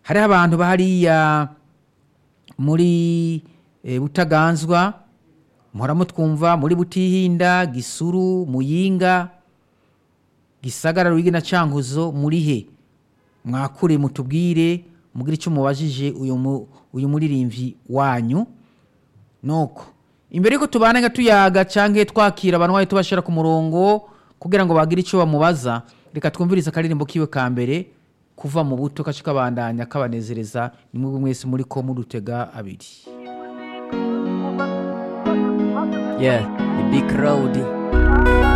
hariho abantu bahariya muri eh, butaganzwa muhora mutwumva muri butihinda gisuru muyinga gisagara rwigi na cankuzo muri he mwakure mutubwire mugire icyo mubajije uyu mu- uyu muririmvyi wanyu nuko imbere yuko tubana nga tuyaga canke twakira abantu bayo tubashira ku murongo kugira ngo bagire icyo bamubaza reka twumvirize akaririmbo kiwe ka mbere kuva mu buto kace kabandanya kabanezereza nimwe mwese muri ko mudutega abiri Yeah, the big crowd